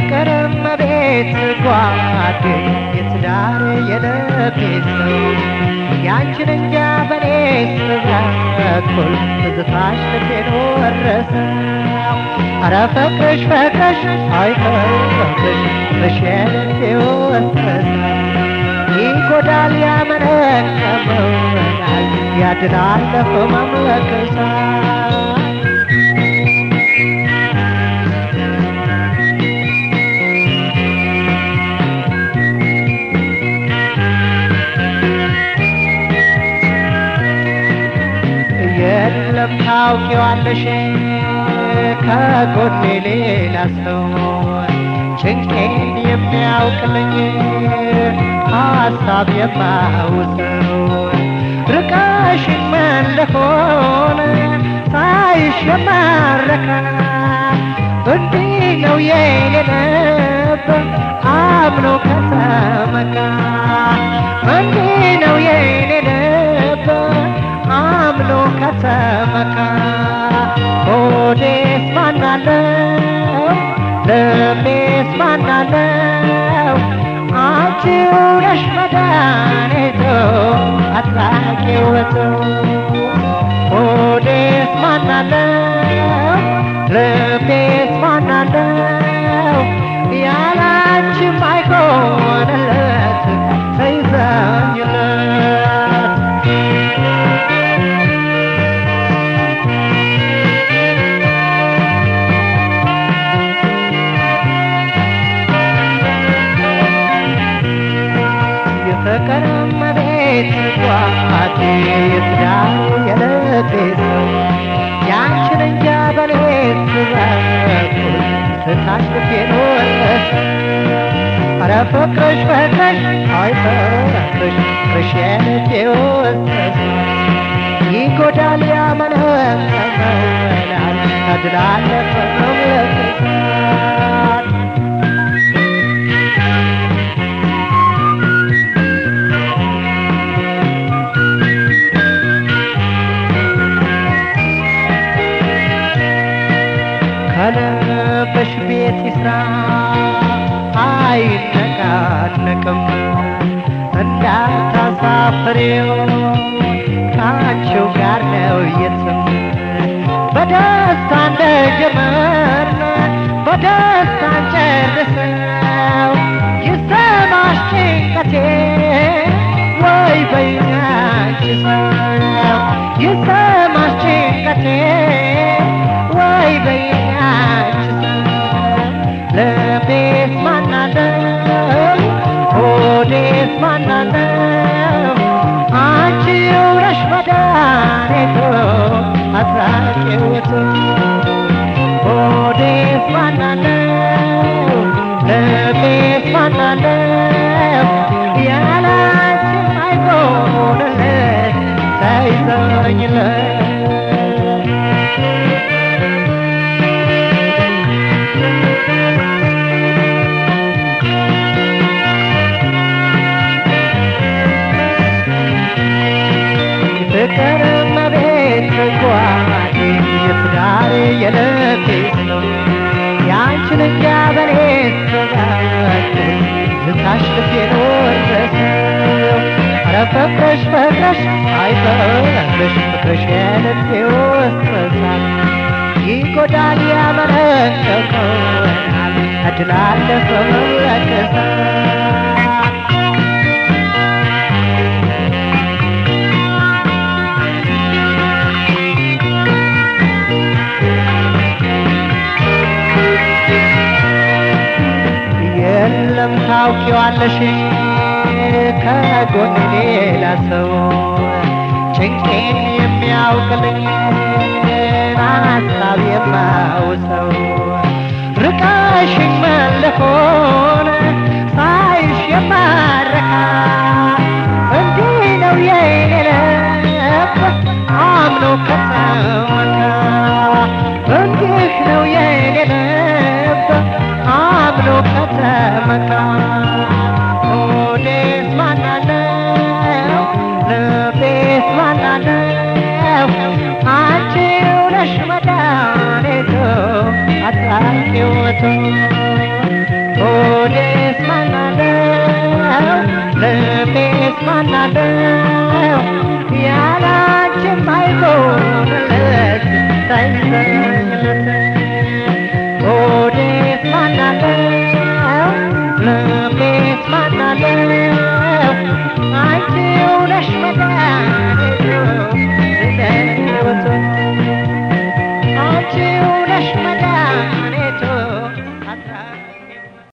የፍቅርም ቤት ጓዴ የትዳር የልቤ ሰው ያንቺን እንጃ በኔ ስበኩል ትዝታሽ ልቤን ወረሰው አረ ፍቅርሽ ፍቅርሽ አይ ፍቅርሽ ፍቅርሽ የልቤ ወረሰው ይጎዳል ያመነቀመናል ያድናል ለህመም ለክሳል የለም ታውቂዋለሽ ከጎኔ ሌላ ሰው ጭንቄን የሚያውቅልኝ ሀሳብ የማውሰው ርቀሽ መለሆን ሳይሽ የማረካ እንዲህ ነው የኔ ልብ አምኖ ከተመካ እንዲህ ነው የኔ ልብ አምኖ ከተመካ ሆዴስ ማናለው ልቤስ ማናለው አንቺው ነሽ መድኃኒቱ አጥራቂው ውበቱ ሆዴስ ማናለው ልቤስ ማናለው ያላንቺም አይሆንለት ተይዘኝለት የፍቅር መቤት ጓዴ የትዳር የልቤ ሰው ያንቺን እንጃ በኔ ስበኩል ስታሽ ልቤን ወረሰው አረ ፍቅርሽ ፍቅርሽ አይ ፍቅርሽ ፍቅርሽ የልቤ ወረሰው ይጎዳል ያመነመናል ያድናል ለህመም ለክሳል ከልብሽ ቤት ይስራ አይነቃነቅም እንዳታሳፍሬው ከአንቺው ጋር ነው የትም በደስታ እንደጀመርን በደስታ እንጨርሰው ይሰማሽ ጭንቀቴ ወይ በያንቺ ሰው ይሰማሽ ጭንቀቴ ወይ በያንቺ ሰው ልቤስ ማናለው ሆዴስ ማናለው አንቺው ነሽ መድኃኒቱ አስራቂውቱ ሆዴስ ማናለው ልቤስ ማናለው ያላንቺም አይሆንለት ተይዘኝለት ፍቅር መቤት ጓዴ የትዳር የልቤ ሰው ያንቺን እንጃ በኔ ስበኩል ልታሽ ልቤን ወረሰው አረ ፍቅርሽ ፍቅርሽ አይ ፍቅርሽ ፍቅርሽ የልቤ ወረሰው ይጎዳል ያመነቀቀናል እድላለሁ መለከሳል የለም ታውቂዋለሽ ከጎን ሌላ ሰው ጭንቄን የሚያውቅልኝ ሀሳብ የማውሰው ርቀሽኝ መለኮን ሳይሽ የማረካ እንዲህ ነው የኔ ልብ አምኖ ከተመካ እንዲህ ነው የኔ ልብ አምኖ ከተመካ ሆዴስ ማናለው ልቤስ ማናለው አንቺው ነሽ መድኃኒቱ አጣቂውቱ ማናለው ያላንቺም አይሆንልሽ ሳይሰኝለት ሆዴስ ማናለው ልቤስ ማናለው አንቺው ነሽ መድኃኒቱ